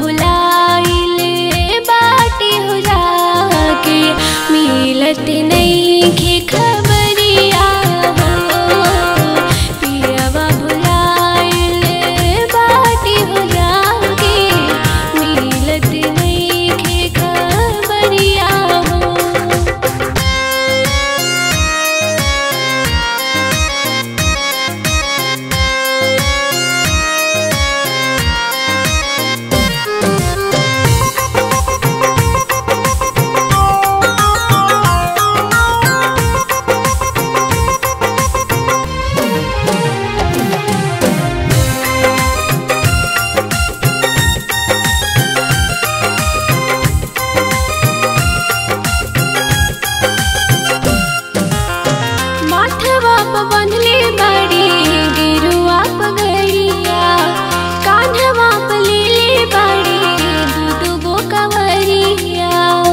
भुलाइले बाटी हो जाके मिलत नइखे खबरिया हो पियवा भुलाइले बाटी हो जाके मिलत नइखे खबरिया हो माथवा प बंधले बाड़ी गिरुआ पगड़िया कान्हवा प लेले बाड़ी दू दूगो कवरिया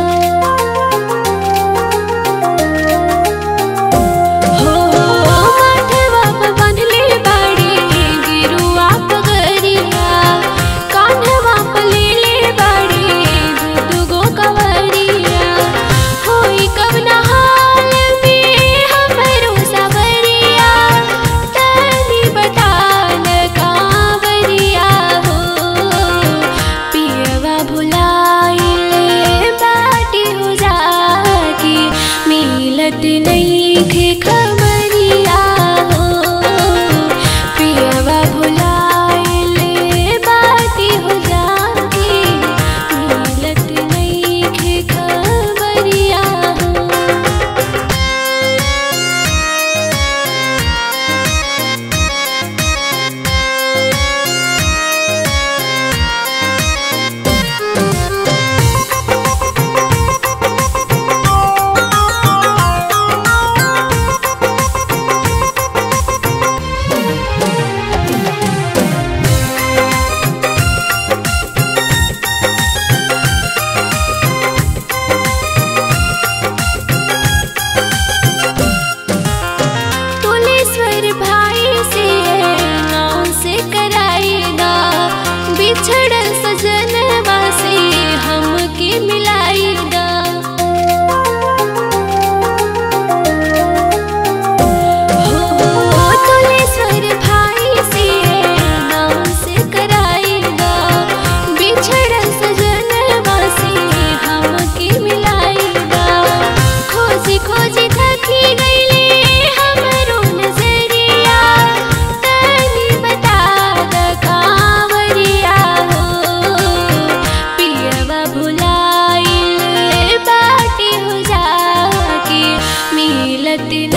हो माथवा प बंधले बाड़ी गिरुआ पगड़िया कान्हवा प लेले बाड़ी दू दूगो कवरिया होई कब नहाल में हमरो सवरिया तनी बतान कांवरिया हो पियवा भुलाइले बाटी हो जाके मिलत नइखे खबरिया हो पियवा भुलाइले बाटी हो जाके मिलत नइखे खबरिया हो तुलेश्वर भाई से नाव से कराईदा बिछड़ल सजनवा से हमके मिलाईदा हो तुलेश्वर भाई से नाव से कराईदा बिछड़ल सजनवा से हमके मिलाईदा खोजी खोजी थकी गईले हमरो नजरिया तनी बता द कांवरिया हो पियवा भुलाइल बाटी हो जाके मिलत